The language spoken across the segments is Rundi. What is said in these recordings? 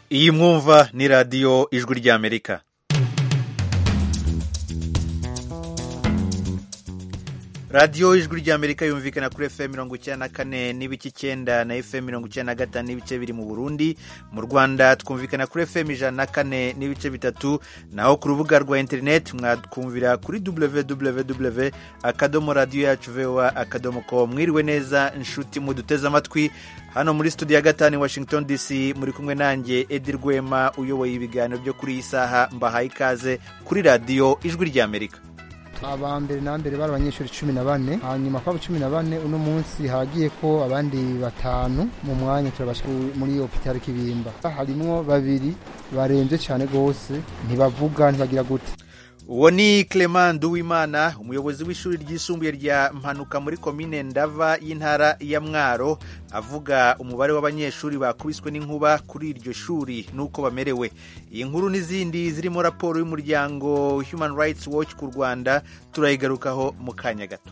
iyi mwumva ni radiyo ijwi ry'amerika radiyo ijwi ry'amerika yumvikana kuri fm mirongo icyenda na kane n'ibice icyenda na fm mirongo icyenda na gatanu n'ibice biri mu burundi mu rwanda twumvikana kuri fm ijana na kane n'ibice bitatu naho ku rubuga rwa interineti mwatwumvira kuri www akadomo radiyo yacu voa akadomo ko mwiriwe neza inshuti muduteze amatwi hano muri studio ya gatanu i washington dc muri kumwe nanjye edi rwema uyoboye ibiganiro byo kuri iyi saha mbahaye ikaze kuri radiyo ijwi ry'amerika aba mbere na mbere bari abanyeshuri cumi na bane hanyuma kwabo cumi na bane uno munsi hagiye ko abandi batanu mu mwanya turabasha muri hopitali kibimba harimwo babiri barembye cyane rwose ntibavuga ntibagira gute uwo ni clement nduwimana umuyobozi w'ishuri ryisumbuye rya mpanuka muri komine ndava y'intara ya mwaro avuga umubare w'abanyeshuri bakubiswe n'inkuba kuri iryo shuri n'uko bamerewe iyi nkuru n'izindi zirimo raporo y'umuryango human rights watch ku rwanda turayigarukaho mu kanya gato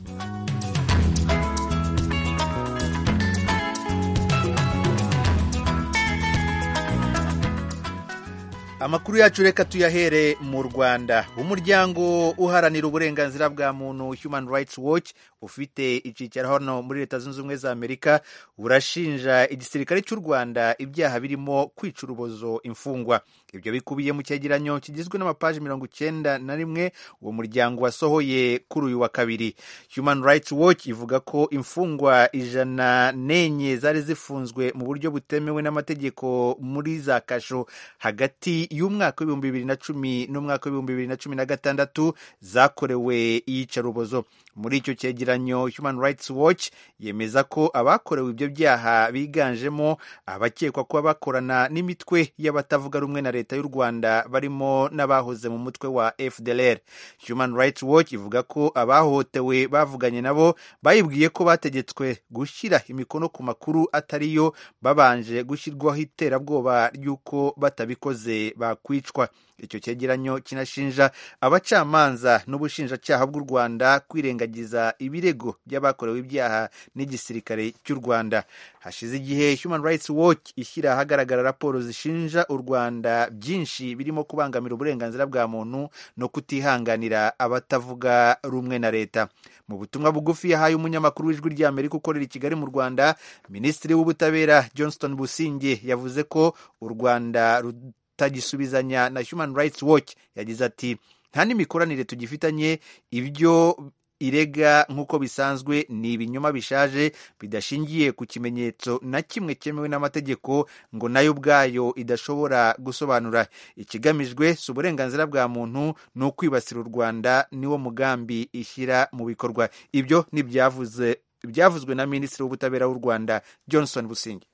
amakuru yacu reka tuyahere mu rwanda umuryango uharanira uburenganzira bwa muntu human rights watch ufite icyicaro hano muri leta zunze ubumwe za amerika burashinja igisirikare cy'u rwanda ibyaha birimo kwica urubozo imfungwa ibyo bikubiye mu cyegeranyo kigizwe n'amapaji mirongo icyenda na rimwe uwo muryango wasohoye kuri uyu wa kabiri human rights watch ivuga ko imfungwa ijana n'enye zari zifunzwe mu buryo butemewe n'amategeko muri za kasho hagati y'umwaka w'ibihumbi bibiri na cumi n'umwaka w'ibihumbi bibiri na cumi na gatandatu zakorewe iyicarubozo muri icyo cyegeranyo human rights watch yemeza ko abakorewe ibyo byaha biganjemo abakekwa kuba bakorana n'imitwe y'abatavuga rumwe na leta y'u rwanda barimo n'abahoze mu mutwe wa fdlr human rights watch ivuga ko abahohotewe bavuganye nabo bayibwiye ko bategetswe gushyira imikono ku makuru atariyo babanje gushyirwaho iterabwoba ry'uko batabikoze bakwicwa icyo cyegeranyo kinashinja abacamanza n'ubushinjacyaha bw'u rwanda kwirengagiza ibirego by'abakorewe ibyaha n'igisirikare cy'u rwanda hashize igihe human rights watch ishyira ahagaragara raporo zishinja u rwanda byinshi birimo kubangamira uburenganzira bwa muntu no kutihanganira abatavuga rumwe na leta mu butumwa bugufi yahaye umunyamakuru w'ijwi ry'amerika ukorera i kigali mu rwanda minisitiri w'ubutabera johnston businge yavuze ko u rwanda tagisubizanya na human rights watch yagize ati nta n'imikoranire tugifitanye ibyo irega nk'uko bisanzwe ni ibinyoma bishaje bidashingiye ku kimenyetso na kimwe cyemewe n'amategeko ngo nayo ubwayo idashobora gusobanura ikigamijwe si uburenganzira bwa muntu ni ukwibasira u rwanda niwo mugambi ishyira mu bikorwa ibyo ni ibyavuzwe na minisitiri w'ubutabera w'u rwanda johnson busingi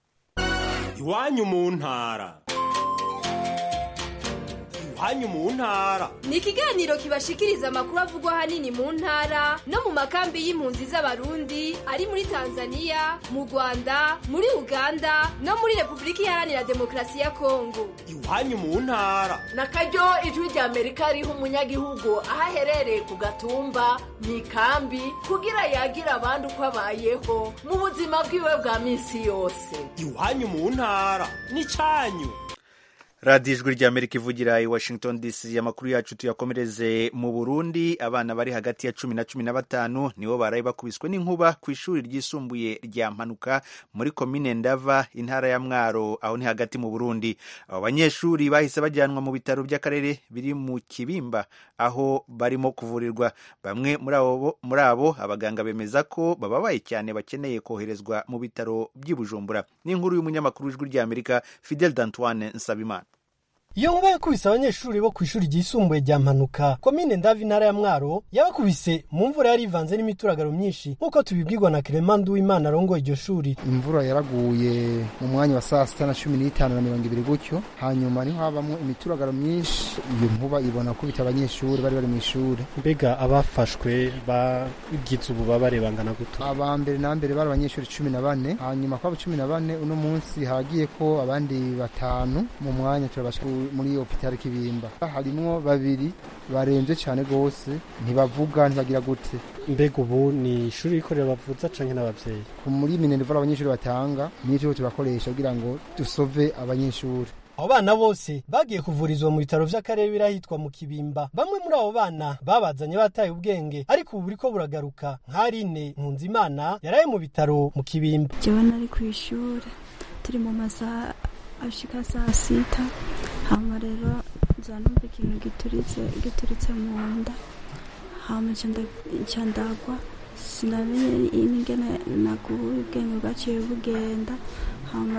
iwanyu mu ntara iwanyu mu ntara ni ikiganiro kibashikiriza amakuru avugwa ahanini mu ntara no mu makambi y'impunzi z'abarundi ari muri tanzania mu rwanda muri uganda no muri repubulika iharanira demokarasi ya kongo iwanyu mu ntara na karyo ijwi rya amerika riha umunyagihugu aho aherereye ku gatumba mu ikambi kugira yagira abandi uko abayeho mu buzima bwiwe bwa minsi yose iwanyu mu ntara ni cyanyu radiyo ijwi ry'amerika ivugira i washington dc amakuru yacu tuyakomereze mu burundi abana bari hagati ya cumi na cumi na batanu nibo baraye bakubiswe n'inkuba ku ishuri ryisumbuye rya mpanuka muri komine ndava intara ya mwaro aho ni hagati mu burundi abo banyeshuri bahise bajyanwa mu bitaro by'akarere biri mu kibimba aho barimo kuvurirwa bamwe muri abo abaganga bemeza ko bababaye cyane bakeneye koherezwa mu bitaro by'i bujumbura n'inkuru y'umunyamakuru w'ijwi ry'amerika fidel d'antoine nsabimana iyo nkuba yakubise abanyeshuri bo ku ishuri ryisumbuye rya mpanuka komine ndavi intara ya mwaro yabakubise mu mvura yari ivanze n'imituragaro myinshi nk'uko tubibwirwa na clement nduwimana arongoye iryo shuri imvura yaraguye mu mwanya wa saa sita na cumi n'itanu na mirongo ibiri gutyo hanyuma niho habamo imituragaro myinshi iyo nkuba ibona kubita abanyeshuri bari bari mu ishuri mbega abafashwe bagize ububabare bangana guto aba mbere na mbere bari abanyeshuri cumi na bane hanyuma kwabo cumi na bane uno munsi hagiye ko abandi batanu mu mwanya turabasha muri hopitali kibimba harimwo babiri barembye cyane rwose ntibavuga ntibagira gute mbega ubu ni ishuri rikorera bavuza canke n'abavyeyi ku muri minerval abanyeshuri batanga niyo tubakoresha kugira ngo dusove abanyeshuri abo bana bose bagiye kuvurizwa mu bitaro vy'akarere birahitwa mu kibimba bamwe muri abo bana babazanye bataye ubwenge ariko ubu buriko buragaruka nk'arine nkunzimana yaraye mu bitaro mu kibimba jewe nari kw'ishure turi mu masaha ashika saa sita hama rero nza numva ikintu gituritse gituritse mu nda hama nca ndagwa sinamenye ingene naguye ubwenge bwaciye bugenda hama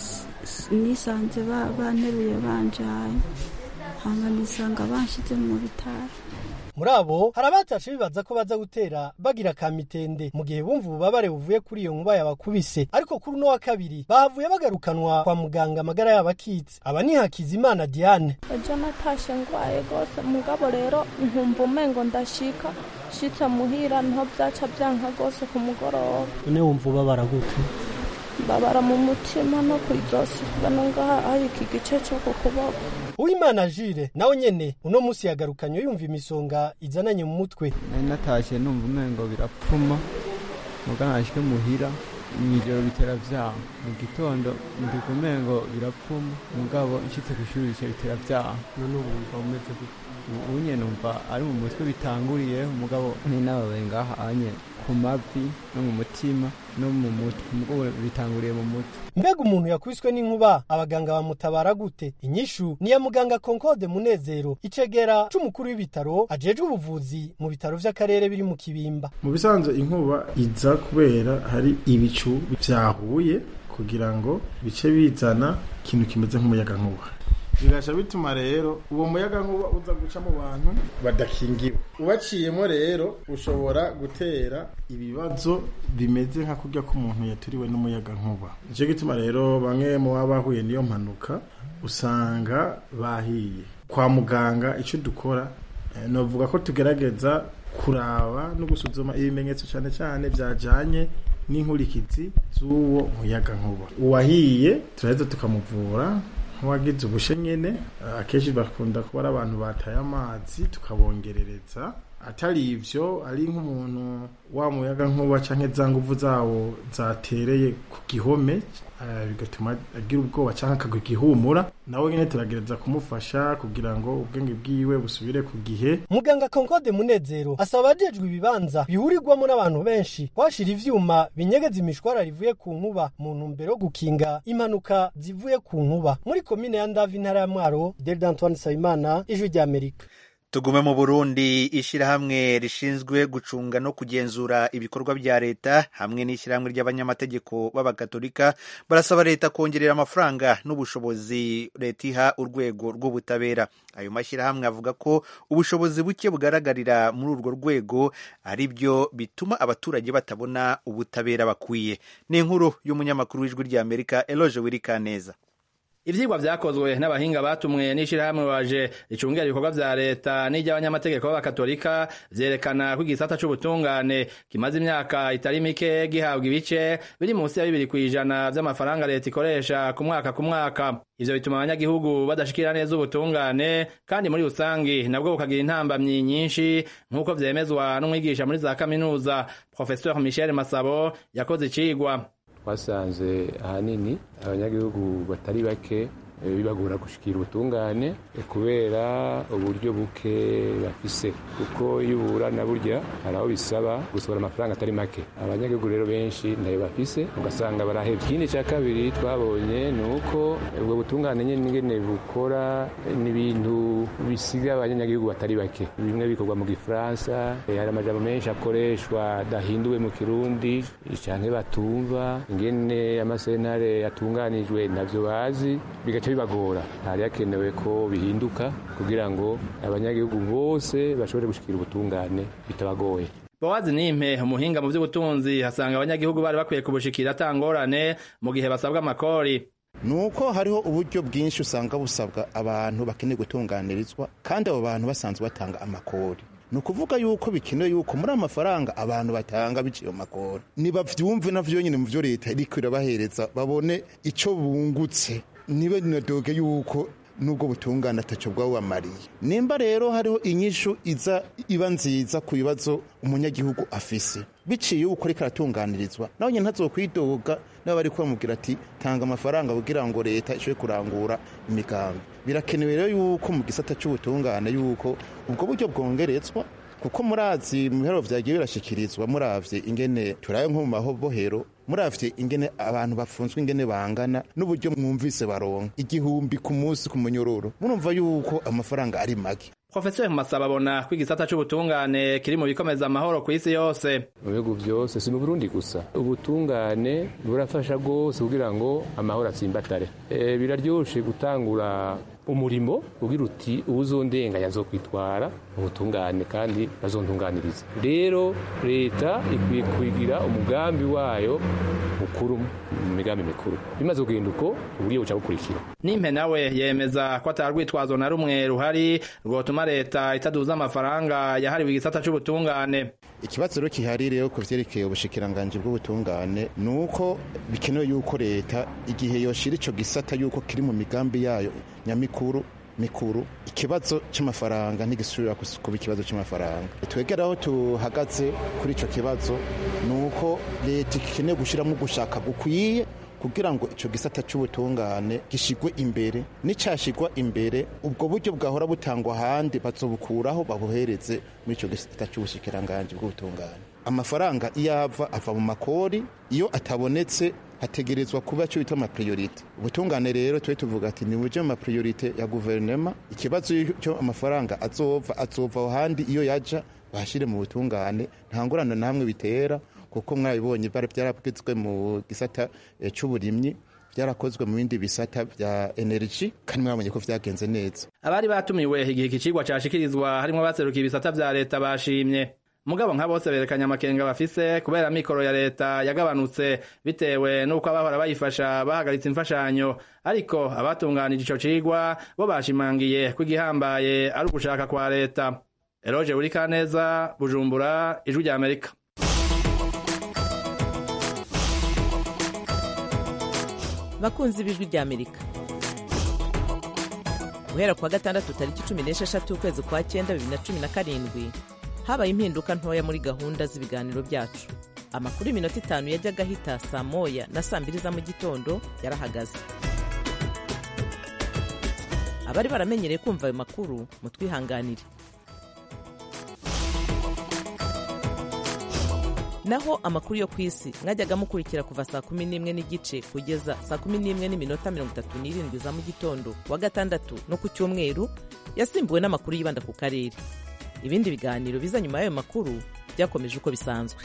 nisanze banteruye banjaye hama nisanga banshize mu bitaro muri abo hari abatashe bibaza ko baza gutera bagira kamitende mu gihe bumva ububabare buvuye kuri iyo nkuba yabakubise ariko kuri uno wa kabiri bahavuye bagarukanwa kwa muganga amagara yabo akitse aba ni Hakizimana Diane ejo natashe ngwaye gose mugabo rero nkumva umengo ndashika shitse muhira niho vyaca vyanka gose ku mugoroba none wumva ubabara gute babara mu mutima no kw'izosi bano ngaha hari iki gice co ku kuboko uwimana jire nawe nyene uno musi yagarukanye yumva imisonga izananye mu mutwe nari natashye numva umengo birapfuma muga nashike muhira mw'ijoro bitera vyaha mu gitondo ndika umengo birapfuma mugabo nshitse kw'ishuri bice bitera vyaha none ubu wumva umeze gute ubu nyene numva ari mu mutwe bitanguriye mugabo ninababaye ngaha anye ku mavi no mu mutima no mu mutwe mugabo bitanguriye mu mutwe mbega umuntu yakubiswe n'inkuba abaganga bamutabara gute inyishu ni ya muganga Concorde Munezero icegera c'umukuru w'ibitaro ajejwe ubuvuzi mu bitaro vy'akarere biri mu kibimba mu bisanzwe inkuba iza kubera hari ibicu vyahuye kugira ngo bice bizana ikintu kimeze nk'umuyaga nkuba bigasha bituma rero uwo muyaga nkuba uza guca mu bantu badakingiwe ubaciyemo rero ushobora gutera ibibazo bimeze nka kurya k'umuntu yaturiwe n'umuyaga nkuba nicyo gituma rero bamwe mu baba bahuye n'iyo mpanuka usanga bahiye kwa muganga icyo dukora navuga ko tugerageza kuraba no gusuzuma ibimenyetso cyane cyane byajyanye n'inkurikizi z'uwo muyaga nkuba uwahiye turaheza tukamuvura nk'uwagize ubushe nyine akenshi bakunda kuba ari abantu bataye amazi tukabongerereza atari ibyo ari nk'umuntu wa muyaga nkuba cyangwa za nguvu zawo zatereye ku gihome bigatuma agira ubwoba cyangwa akagwa igihumura nawe nyine turagereza kumufasha kugira ngo ubwenge bwiwe busubire ku gihe muganga Concorde Munezero asaba abajejwe ibibanza bihurirwamo n'abantu benshi kwashira ivyuma binyegeza imishwara rivuye ku nkuba mu ntumbero yo gukinga impanuka zivuye ku nkuba muri komine ya Ndavi intara ya Mwaro Delda Antoine Sayimana ijwi rya Amerika tugume mu burundi ishyirahamwe rishinzwe gucunga no kugenzura ibikorwa bya leta hamwe n'ishyirahamwe ry'abanyamategeko b'abagatolika barasaba leta kongerera amafaranga n'ubushobozi leta iha urwego rw'ubutabera ayo mashyirahamwe avuga ko ubushobozi buke bugaragarira muri urwo rwego ari byo bituma abaturage batabona ubutabera bakwiye ni inkuru y'umunyamakuru w'ijwi ry'amerika eloge wirikaneza ivyigwa vyakozwe n'abahinga batumwe n'ishirahamwe waje ricungera ibikorwa vya leta n'iry'abanyamategeko b'abakatolika vyerekana ko igisata c'ubutungane kimaze imyaka itari mike gihabwa ibice biri munsi ya bibiri kw'ijana vy'amafaranga leta ikoresha ku mwaka ku mwaka ivyo bituma abanyagihugu badashikira neza ubutungane kandi muri rusangi nabwo bukagira intambamyi nyinshi nk'uko vyemezwa n'umwigisha muri za kaminuza professeur michel masabo yakoze icigwa twasanze ahanini abanyagihugu batari bake bibagora gushikira ubutungane kubera uburyo buke bafise kuko iyo uburana burya hari aho bisaba gusohora amafaranga atari make abanyagihugu rero benshi ntayo bafise ugasanga barahebye ikindi cya kabiri twabonye ni uko ubwo butungane nyine ingene bukora n'ibintu bisiga abanyagihugu batari bake bimwe bikorwa mu gifaransa hari amajambo menshi akoreshwa adahinduwe mu kirundi canke batumva ingene amasenare yatunganijwe ntavyo bazi bigaca bibagora hari hakenewe ko bihinduka kugira ngo abanyagihugu bose bashobore gushikira ubutungane bitabagoye bowazi nimpe umuhinga mu vy'ubutunzi hasanga abanyagihugu bari bakwiye kubushikira atangorane mu gihe basabwa amakori nuko hariho uburyo bwinshi usanga busabwa abantu bakeneye gutunganirizwa kandi abo bantu basanzwe batanga amakori ni ukuvuga yuko bikenewe yuko muri amafaranga abantu batanga biciye mu makori nibavyumve navyo nyine mu vyo leta iriko irabahereza babone ico bungutse niba nadoge yuko n'ubwo butungane atacyo bwawamariye nimba rero hariho inyishu iza iba nziza ku bibazo umunyagihugu afise biciye uko ariko aratunganirizwa nawe nyine ntazokwidoga nawe bari bamubwira ati tanga amafaranga kugira ngo leta ishobore kurangura imigambi birakenewe rero yuko mu gisata cy'ubutungane yuko ubwo buryo bwongerezwa kuko murazi mu biharuro byagiye birashyikirizwa muravye ingene turaye nko mu mabohero muravye ingene abantu bafunzwe ingene bangana n'uburyo mwumvise baronka igihumbi ku munsi ku munyororo murumva yuko amafaranga ari make Profesor Masaba abona ko igisata c'ubutungane kiri mu bikomeza amahoro ku isi yose mu bihugu byose si mu Burundi gusa ubutungane burafasha rwose kugira ngo amahoro atsimbatare e, biraryoshe gutangura umurimo ugira uti uwuzondenganya azokwitwara ubutungane kandi bazontunganiriza rero leta ikwiye kugira umugambi wayo mukuru mu migambi mikuru bimaze kugenda uko uburyo buca bukurikira nimpe nawe yemeza ko atarwitwazo na rumwe ruhari rwotuma leta itaduza amafaranga yahariwe igisata c'ubutungane ikibazo rero kihari rero ku vyerekeye ubushikiranganji bw'ubutungane ni uko bikenewe yuko leta igihe yoshira ico gisata yuko kiri mu migambi yayo nyamikuru mikuru ikibazo c'amafaranga ntigisubira kuba ikibazo c'amafaranga twegera aho tuhagaze kuri ico kibazo ni uko leta ikeneye gushiramo gushaka gukwiye kugira ngo ico gisata c'ubutungane gishigwe imbere nicashigwa imbere ubwo buryo bwahora butangwa ahandi bazobukuraho babuhereze muri ico gisata c'ubushikiranganji bw'ubutungane amafaranga iyo ava ava mu makori iyo atabonetse hategerezwa kuba cyo bita amapriorite ubutungane rero twe tuvuga ati ni buryo amapriorite ya guverinoma ikibazo cyo amafaranga azova azova aho handi iyo yaja bahashire mu butungane nta ngorane namwe bitera kuko mwabibonye byarabwizwe mu gisata cy'uburimyi byarakozwe mu bindi bisata bya energy kandi mwabonye ko vyagenze neza abari batumiwe igihe ikicigwa cashikirizwa harimwo abaserukiye ibisata vya leta bashimye mugabo nka bose berekanye amakenga bafise kubera mikoro ya leta yagabanutse bitewe n'uko abahora bayifasha bahagaritse imfashanyo ariko abatunganije ico cigwa bo bashimangiye ko igihambaye ari ugushaka kwa leta eroje burikaneza bujumbura ijwi rya amerika bakunzi b'ijwi rya amerika guhera kuwa gatandatu tariki cumi n'esheshatu ukwezi kwa cyenda bibiri na cumi na karindwi habaye impinduka ntoya muri gahunda z'ibiganiro byacu amakuru y'iminota itanu yajyaga ahita saa moya na saa mbiri za mu gitondo yarahagaze abari baramenyereye kumva ayo makuru mutwihanganire naho amakuru yo ku isi mwajyaga mukurikira kuva saa kumi n'imwe n'igice kugeza saa kumi n'imwe n'iminota mirongo itatu n'irindwi za mu gitondo kuwa gatandatu no ku cyumweru yasimbuwe n'amakuru yibanda ku karere ibindi biganiro biza nyuma y'ayo makuru byakomeje uko bisanzwe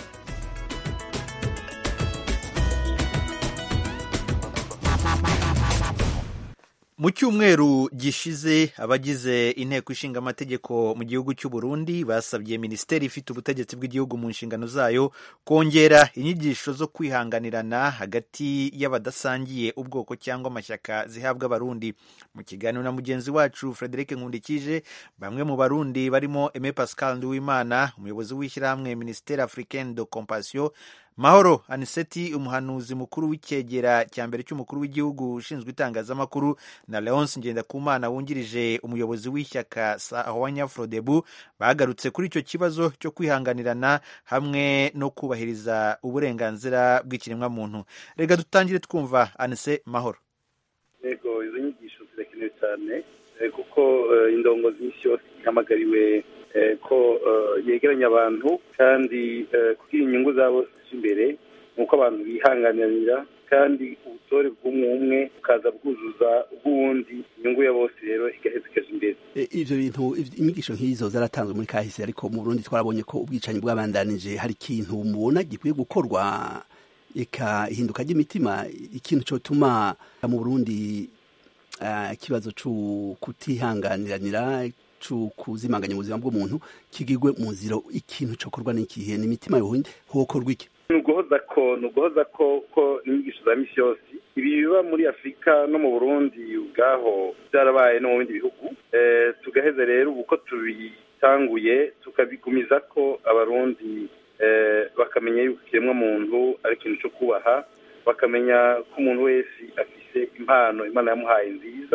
mu cyumweru gishize abagize inteko ishinga amategeko mu gihugu cy'u Burundi basabye minisiteri ifite ubutegetsi bw'igihugu mu nshingano zayo kongera inyigisho zo kwihanganirana hagati y'abadasangiye ubwoko cyangwa amashyaka zihabwa abarundi mu kiganiro na mugenzi wacu Frederic Nkundikije bamwe mu barundi barimo Aime Pascal Nduwimana umuyobozi w'ishyirahamwe Ministère Africaine de Compassion mahoro aniseti umuhanuzi mukuru w'icyegera cya mbere cy'umukuru w'igihugu ushinzwe itangazamakuru na leonce ngendakumana wungirije umuyobozi w'ishyaka sahwanya frodebu bagarutse kuri icyo kibazo cyo kwihanganirana hamwe no kubahiriza uburenganzira bw'ikiremwamuntu reka dutangire twumva anise mahoro yego izo nyigisho zirakenewe cyane kuko indongozi nyinshi yose ihamagariwe ko yegeranya abantu kandi kugira inyungu zabo imbere nuko abantu bihanganira kandi ubutore bw'umwe umwe bukaza bwuzuza ubw'uwundi inyungu ya bose rero igaheza ikaja imbere ivyo bintu inyigisho nk'izo zaratanzwe muri kahise ariko mu Burundi twarabonye ko ubwicanyi bwabandanije hari ikintu mubona gikwiye gukorwa eka ihinduka ry'imitima ikintu cotuma mu Burundi ikibazo uh, co kutihanganiranira kuzimanganya ubuzima bw'umuntu kigirwe mu nzira ikintu cokorwa n'ikihe n'imitima yohinde hokorwa iki ni uguhoza ko ni uguhoza ko ko inyigisho za misi yose ibi biba muri afurika no mu burundi ubwaho byarabaye no mu bindi bihugu tugaheza rero ubu ko tubitanguye tukabigumiza ko abarundi bakamenya yuko ikiremwa muntu ari ikintu cyo kubaha bakamenya ko umuntu wese afise impano imana yamuhaye nziza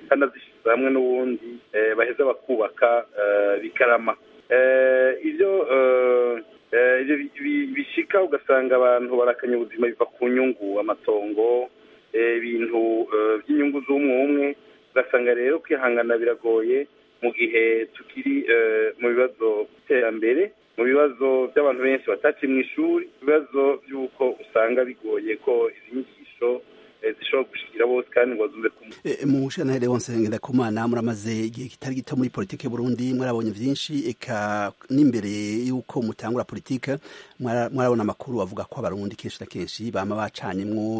kandi azishyize hamwe n'ubundi eh, baheza bakubaka eh, bikarama Eh, ibyo eh, eh, ibyo bi- bi- bishika ugasanga abantu barakanya ubuzima biva ku nyungu amatongo eh, ibintu eh, by'inyungu z'umwe umwe ugasanga rero kwihangana biragoye mu gihe tukiri eh, mu bibazo by'iterambere mu bibazo by'abantu benshi bataciye mu ishuri ibibazo by'uko usanga bigoye ko izi nyigisho eh, zishobora gushikira bose kandi ngo zumve kumwe E, mu shantere wonse ndakumana muramaze igihe kitari gito muri politike Burundi mwarabonye vyinshi eka n'imbere yuko mutangura politike mwara- mwarabona amakuru avuga ko abarundi kenshi na kenshi bama bacanyemwo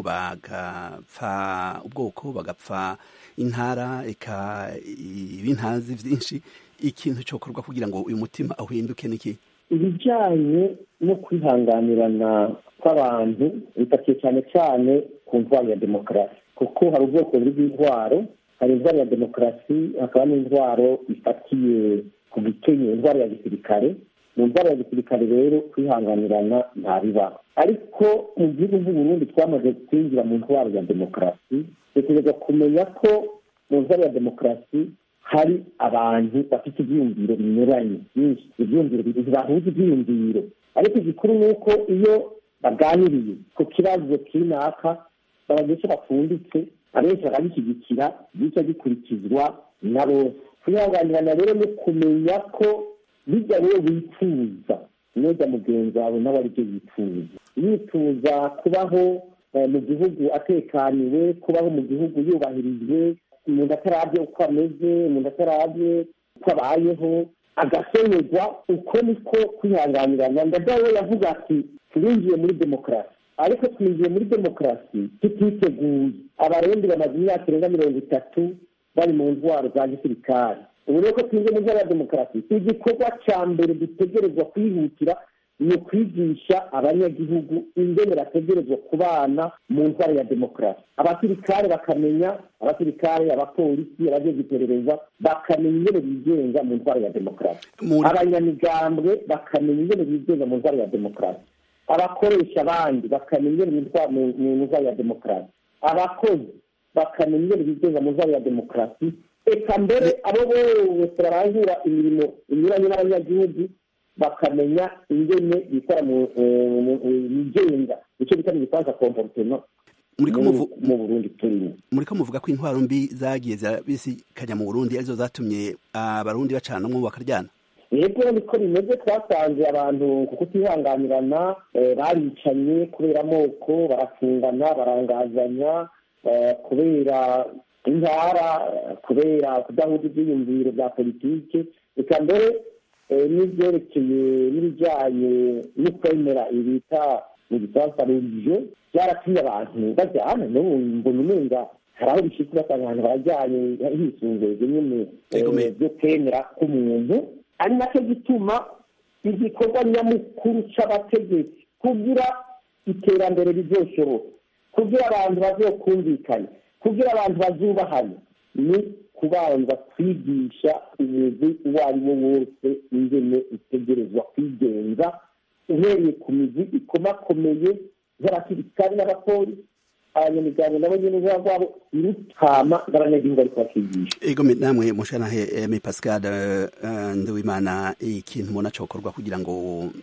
bagapfa ubwoko bagapfa intara eka ibintazi vyinshi ikintu cokorwa kugira ngo uyu mutima uhinduke niki ibijyanye no kwihanganirana kw'abantu bifatiye cyane cyane ku ndwara ya demokarasi kuko hari ubwoko bubiri bw'indwaro hari indwara ya demokarasi hakaba n'indwaro ifatiye ku gikenye indwara ya gisirikare mu ndwara ya gisirikare rero kwihanganirana ntabibaho ariko mu gihugu Burundi twamaze kwinjira mu ndwara ya demokarasi dutegereza kumenya ko mu ndwara ya demokarasi hari abantu bafite ibyiyumviro binyuranye byinshi ibyiyumviro ntibahuje ibyiyumviro ariko igikuru ni uko iyo baganiriye ku kibazo kinaka babagesha bapfunditse abenshi bakabishyigikira gica gikurikizwa na bose kwihanganirana rero ni kumenya ko bijya rero wifuza neza mugenzi wawe nawe aribyo yifuza yifuza kubaho eh, mu gihugu atekaniwe kubaho mu gihugu yubahirijwe umuntu atarabye uko ameze umuntu atarabye uko abayeho agasonerwa uko niko kwihanganirana ndadawe yavuga ati turinjiye muri demokarasi ariko twinjiye muri demokarasi tutiteguye abarundi bamaze imyaka irenga mirongo itatu bari mu ntwaro za gisirikare ubu rero ko twinjiye mu ntwaro ya demokarasi igikorwa cya mbere dutegerezwa kwihutira ni ukwigisha abanyagihugu ingene bategerezwa kubana mu ntwaro ya demokarasi abasirikare bakamenya abasirikare abapolisi abajejwe iperereza bakamenya ingene bigenga mu ntwaro ya demokarasi abanyamigambwe bakamenya ingene bigenga mu ntwaro ya demokarasi abakoresha abandi bakamenya ingene bitwara mu mu ntwaro ya demokarasi abakozi bakamenya ingene bigenga mu ntwaro ya demokarasi eka mbere abo bose barangura imirimo inyuranye n'abanyagihugu bakamenya ingene bikora mu eh, mu- mu- bigenga icyo bita mu gifaransa komportema Muriko mu muvu- mu burundi turimo muriko muvuga ko intwaro mbi zagiye zirabisikanya mu Burundi arizo zatumye abarundi bacanamwo bakaryana yego niko bimeze twasanze abantu kuko utihanganirana eh, baricanye kubera amoko barafungana barangazanya eh, kubera intara eh, kubera kudahuza ibyiyumviro bya politike reka mbere eh, n'ibyerekeye n'ibijyanye no kwemera ibita mu gifaransa religiyo byaratumye abantu bajyana n'ubu mbona umenga hari aho bishika ugasanga abantu barajyanye hisunzwe nyine eh, byo kwemera k'umuntu ari nacyo gituma igikorwa nyamukuru c'abategetsi kugira iterambere rizoshoboka kugira abantu bazokumvikana kugira abantu bazubahane ni kubanza kwigisha umugwi uwo ari wo wose ingene utegerezwa kwigenza uhereye ku mizi ikomakomeye nk'abasirikari n'abapolisi abanyamuryango nabo nyine uruhare rwabo irutama n'abanyagihugu ariko bakigisha ego me- namwe mushanahe eme Pascal eh, eh, Nduwimana ikintu mubona cokorwa kugira ngo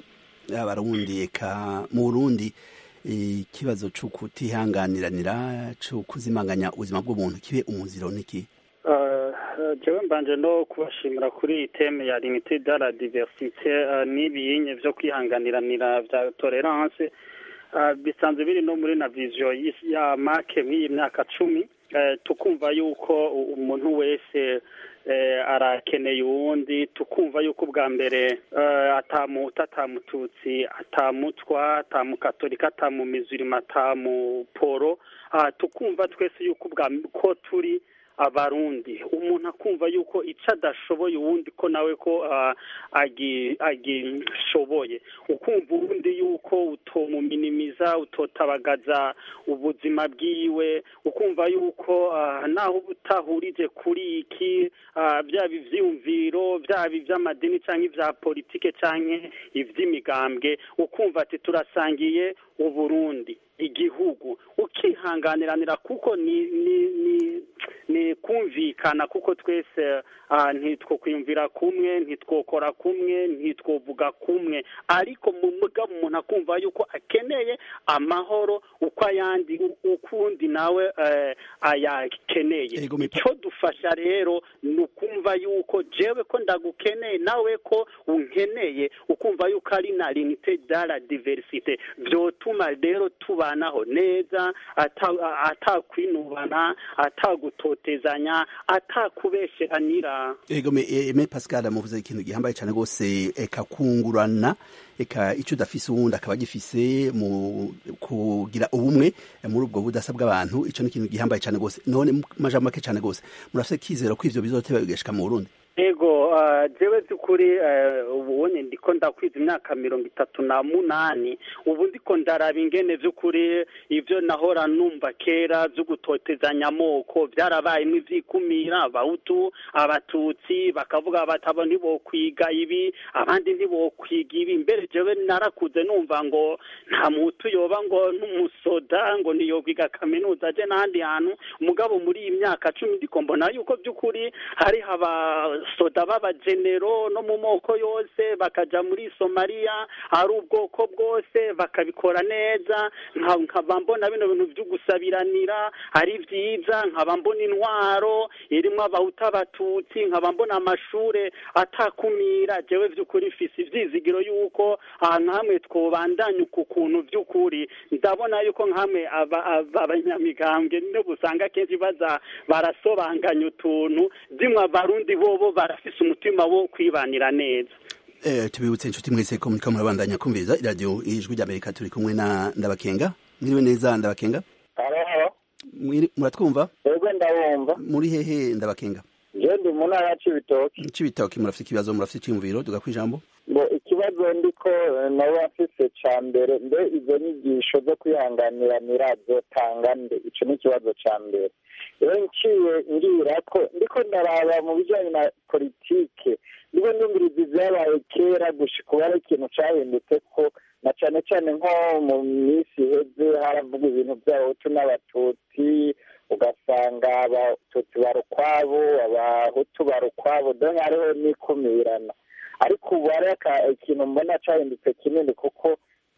abarundi eka mu Burundi eh, ikibazo co kutihanganiranira co kuzimanganya ubuzima bw'umuntu kibe umuziro niki Uh, jewe mbanje no kubashimira kuri iyi teme ya limite de la diversite uh, n'ibiyinye vyo kwihanganiranira vya tolerance uh, bisanzwe biri no muri na vision y'isi- ya make mw'iyi myaka cumi uh, tukumva yuko u- umuntu wese eh, arakeneye uwundi tukumva yuko ubwa mbere eh, atamuhutu atamututsi atamutwa atamukatolika atamumizirima atamuporo ah, tukumva twese yuko ubwa ko turi abarundi umuntu akumva yuko icyo adashoboye uwundi ko nawe ko ah, agi- agishoboye ukumva uwundi yuko utomuminimiza utotabagaza ubuzima bwiwe ukumva yuko ah, naho uba utahurije kuri iki ah, byaba ivyiyumviro byaba ivy'amadini cyangwa ibya politike cyangwa ivy'imigambwe ukumva ati turasangiye uburundi igihugu ukihanganiranira kuko ni ni ni ni kumvikana kuko twese ah, ntitwokwiyumvira kumwe ntitwokora kumwe ntitwovuga kumwe ariko mu mugabo umuntu akumva yuko akeneye amahoro uko ayandi ukundi nawe eh, ayakeneye icyo dufasha rero ni ukumva yuko jewe ko ndagukeneye nawe ko unkeneye ukumva yuko ari na limite de la diversite byotuma rero tubanaho neza ata- atakwinubana atagutotezanya atakubesheranira ego me, e, me pascal muvuze ikintu gihambaye cyane rwose eka kungurana eka icyo udafise uwundi akaba agifise mu kugira ubumwe eh, muri ubwo budasa bw'abantu icyo ni ikintu gihambaye cyane rwose none mu majambo make cyane rwose murafise kizero ko ivyo bizoteba bigashika mu burundi ego uh, jewe by'ukuri uh, ubonye ndiko ndakwiza imyaka mirongo itatu na munani ubu ndiko ndaraba ingene by'ukuri ivyo nahora numva kera vyo gutotezanya amoko byarabayemo ivyikumira abahutu abatutsi bakavuga bati abo ntibokwiga ibi abandi ntibokwiga ibi mbere jewe narakuze numva ngo nta muhutu yoba ngo n'umusoda ngo ntiyokwiga kaminuza aje n'ahandi hantu mugabo muri iyi myaka cumi ndiko mbona yuko by'ukuri hariho abasoda b'abagenero no mu moko yose bakaja muri somaliya ari ubwoko bwose bakabikora neza nka- nkaba mbona bino bintu byo gusabiranira ari vyiza nkaba mbona intwaro irimwo abahuta abatutsi nkaba mbona amashure atakumira jewe vy'ukuri mfise ivyizigiro yuko ahantu hamwe twobandanya uku kuntu vy'ukuri ndabona yuko nkamwe aba- aba- abanyamigambwe nibo usanga kenshi baza barasobanganya utuntu dimwe abarundi bobo barafise umutima wo kwibanira neza Eh, tubibutse inshuti mwese ko muriko murabandanya kumviriza iradiyo ijwi ry'amerika turi kumwe na ndabakenga mwiriwe neza ndabakenga Mwiri- muratwumva ego ndabumva muri hehe ndabakenga je ndi mu ntara ya cibitoki cibitoki murafite ikibazo murafite iciyumviro tuga kwijambo ngo ikibazo ndiko eh, nabo afise ca mbere mbe izo nyigisho zo kwihanganiranira zotanga nde ico ni ikibazo ca mbere rero nciye ngira ko ndiko ndaraba mu bijanye na politike ndiko ndumviriza ivyabaye kera gushika ubu ari ikintu cahindutse ko na cane cane nko mu minsi iheze haravuga ibintu vy'abahutu n'abatutsi ugasanga abatutsi bari ukwabo abahutu bari ukwabo donc hariho n'ikumirana ariko ubu hari aka- ikintu mbona cahindutse kinini kuko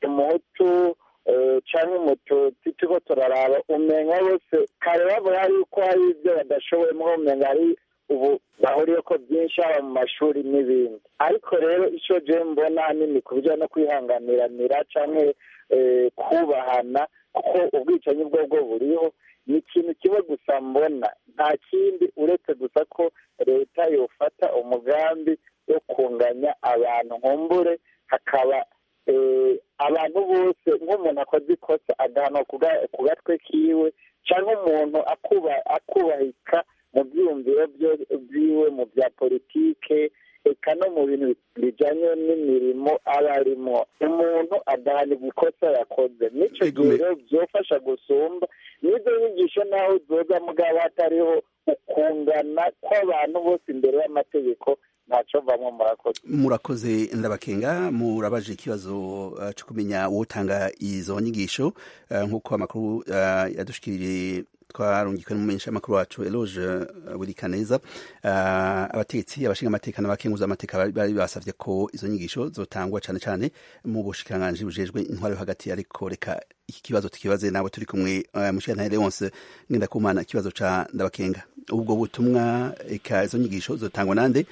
umuhutu eh, canke umututsi turiko turaraba umenya bose kare bavuga yuko hari ivyo badashoboye mwo umenga hari ubu bahuriyeko byinshi haba mu mashuri n'ibindi ariko rero ico je mbona hanini ku bijanye no kwihanganiranira canke eh, kubahana kuko ubwicanyi bwo bwo buriho ni ikintu kimwe gusa mbona nta kindi uretse gusa ko leta yofata umugambi wo kunganya abantu nkumbure hakaba eh, abantu bose nk'umuntu akoze ikosa agahanwa ku ga- ku gatwe kiwe cyangwa umuntu akuba- akubahika mu byiyumviro byo- byiwe mu bya politike eka no mu bintu bijanye n'imirimo aba arimo umuntu adahanirwa ikosa yakoze nico gihe rero vyofasha gusumba n'izo nyigisho naho zoza mugabo hatariho ukungana kw'abantu bose imbere y'amategeko ntaco vamwo murakoze murakoze ndabakenga murabaje ikibazo uh, cyo kumenya wotanga izo nyigisho uh, nk'uko amakuru uh, yadushikirije twarungikwe n'umumenyesha amakuru wacu Eloge uh, Burikaneza uh, abategetsi abashinga amateka n'abakenguza amateka bari- bari basavye ko izo nyigisho zotangwa cane cane mu bushikiranganji bujejwe intwaro yo hagati ariko reka iki kibazo tukibaze nawe turi kumwe uh, mushikirantare Leonce Ngendakumana ikibazo ca ndabakenga ubwo butumwa eka izo nyigisho zotangwa nande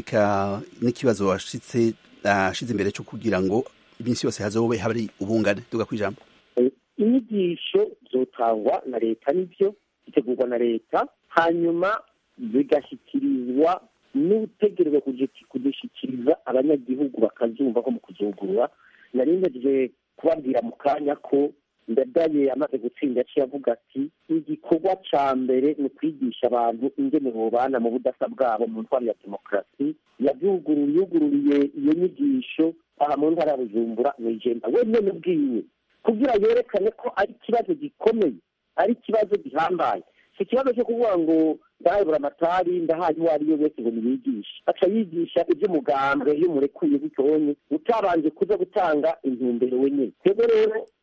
eka n'ikibazo washitse ashize imbere cyo kugira ngo iminsi yose hazobe hari ubungane tuga kwijambo inyigisho zotangwa na leta nibyo zitegurwa na leta hanyuma zigashyikirizwa n'utegerezwa kuzi- kuzishyikiriza abanyagihugu bakazumva ko mu kuzugurura nari ngejeje kubabwira mu kanya ko ndadaye amaze gutsinda yaciye avuga ati igikorwa ca mbere ni ukwigisha abantu ingene bobana mu budasa bwabo mu ntwaro ya demokarasi yavyuguruye yugururiye iyo nyigisho aha mu ntara ya bujumbura mw'ijenda we nyene ubwiwe kugira yerekane ko ari ikibazo gikomeye ari ikibazo gihambaye si ikibazo cyo kuvuga ngo ndahayobora amatari ndahaye uwo ari we wese ngo niyigishe aca yigisha iby'umugambwe iyo murekuye bitonye utabanje kuza gutanga intumbero wenyine twebwe rero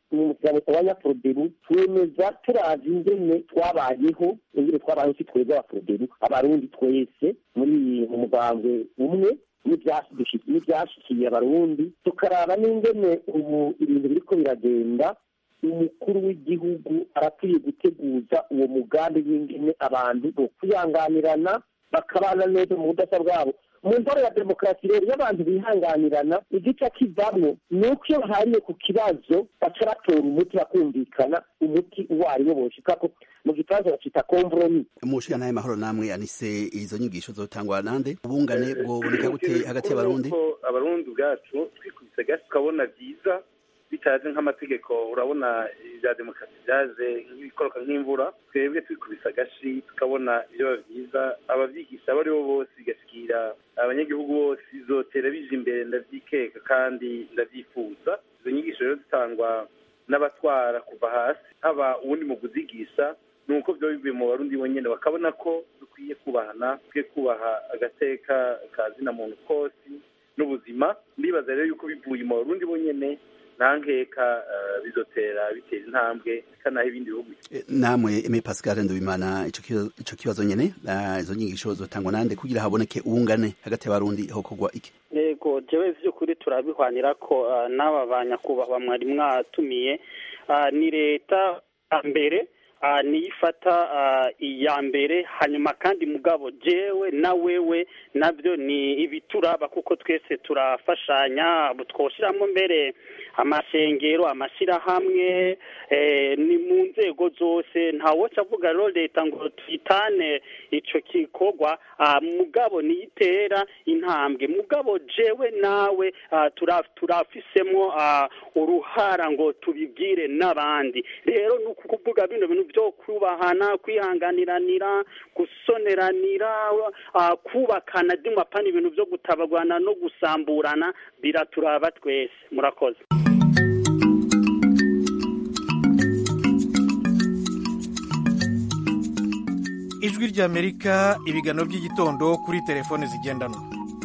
mu muryango tabanya forodebu twemeza turazi ingene twabayeho ingene twabayeho si twebwe abaforodebu abarundi twese muri mu mugambwe umwe n'ibyashikiye abarundi tukaraba n'ingene ubu ibintu biriko biragenda umukuru w'igihugu arakwiye guteguza uwo mugambi w'ingene abantu bokwihanganirana bakabana neza mu budasa bwabo mu ntore ya demokarasi rero iyo abantu bihanganirana igice kivamwo ni uko iyo bahariye ku kibazo baca batora umuti bakumvikana umuti uwo ari wo boshikako mu gifaransa bacita kompromi mushika naye mahoro namwe anise izo nyigisho zotangwa nande ubungane bwoboneka gute hagati y'abarundi abarundi ubwacu twikubise gasi tukabona byiza bitaje nk'amategeko urabona ibya demokarasi byaje nk'ibikoroka nk'imvura twebwe twikubise agashi tukabona ibyo byiza ababyigisha abo ari bo bose bigashikira abanyagihugu bose bizotera bije imbere ndabyikeka kandi ndabyifuza izo nyigisho rero zitangwa n'abatwara kuva hasi haba uwundi mu kuzigisha ni uko biba bivuye mu barundi bonyine bakabona ko dukwiye kubahana dukwiye kubaha agateka ka zina muntu kose n'ubuzima ndibaza rero yuko bivuye mu barundi bonyine nta nkeka bizotera bitera intambwe kanaho ibindi bihugu namwe eme pascal ndubimana ico kibazo nyene izo nyigisho zotangwa nande kugira haboneke ubungane hagati y'abarundi hokorwa iki yego jewe vy'ukuri turabihwanira ko n'aba banyakubahwa mwari mwatumiye ni leta mbere niyo ifata iya mbere hanyuma kandi mugabo jewe na wewe nabyo ni ibituraba kuko twese turafashanya twoshyiramo mbere amashengero amashyirahamwe ni mu nzego zose ntawoca avuga rero leta ngo tuyitane icyo gikorwa mugabo niyitera intambwe mugabo jewe nawe turafisemo uruhara ngo tubibwire n'abandi rero ni ukuvuga bino bintu byo kubahana kwihanganiranira gusoneranira kubakana dimapana ibintu byo gutabagwana no gusamburana biraturaba twese murakoze ijwi ry'amerika ibiganiro by'igitondo kuri telefone zigendanwa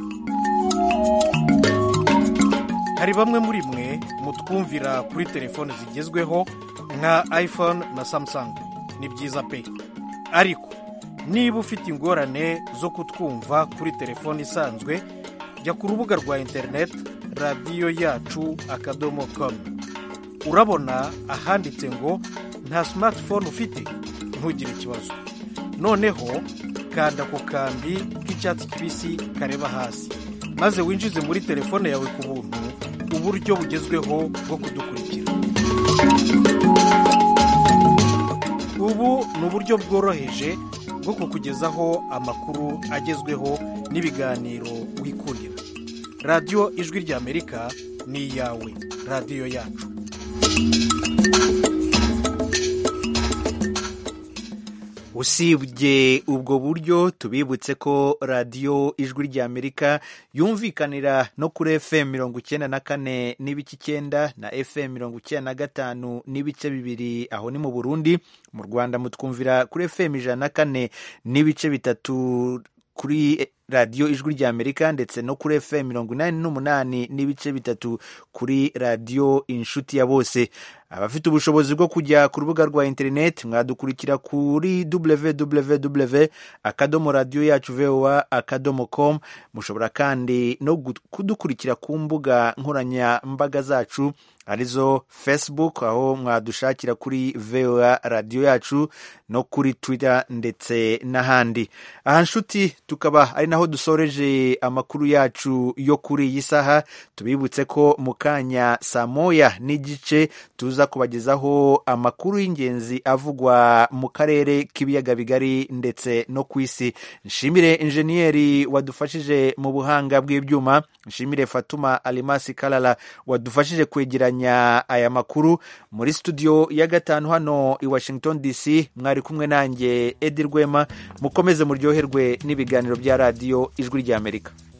hari bamwe muri mwe mutwumvira kuri telefone zigezweho nka iphone na samsung ni byiza pe ariko niba ufite ingorane zo kutwumva kuri telefone isanzwe jya ku rubuga rwa interineti radiyo yacu akadomo komu urabona ahanditse ngo nta simatifone ufite ntugire ikibazo noneho kanda ku kambi k'icyatsi kibisi kareba hasi maze winjize muri telefone yawe ku buntu uburyo bugezweho bwo kudukurikira ubu ni uburyo bworoheje bwo kukugezaho amakuru agezweho n'ibiganiro wikundira radiyo ijwi ry'amerika ni iyawe radiyo yacu usibye ubwo buryo tubibutse ko radiyo ijwi ry'amerika yumvikanira no kuri fm mirongo icyenda na kane n'ibice icyenda na fm mirongo icyenda na gatanu n'ibice bibiri aho ni mu burundi mu rwanda mutwumvira kuri fm ijana na kane n'ibice bitatu kuri radiyo ijwi ry'amerika ndetse no kuri fm mirongo inani n'umunani n'ibice bitatu kuri radiyo inshuti ya bose abafite ubushobozi bwo kujya ku rubuga rwa interineti mwadukurikira kuri www akadomo radiyo yacu voa akadomo com mushobora kandi no kudukurikira ku mbuga nkoranyambaga zacu arizo facebook aho mwadushakira kuri voa radiyo yacu no kuri twitter ndetse n'ahandi aha nshuti tukaba ari naho dusoreje amakuru yacu yo kuri iyi saha tubibutse ko mu kanya saa moya n'igice tuza kubagezaho amakuru y'ingenzi avugwa mu karere k'ibiyaga bigari ndetse no ku isi nshimire injeniyeri wadufashije mu buhanga bw'ibyuma nshimire fatuma alimasi karara wadufashije kwegeranya aya makuru muri studio ya gatanu hano i washington dc mwari kumwe nanjye edi rwema mukomeze muryoherwe n'ibiganiro bya radiyo ijwi ry'amerika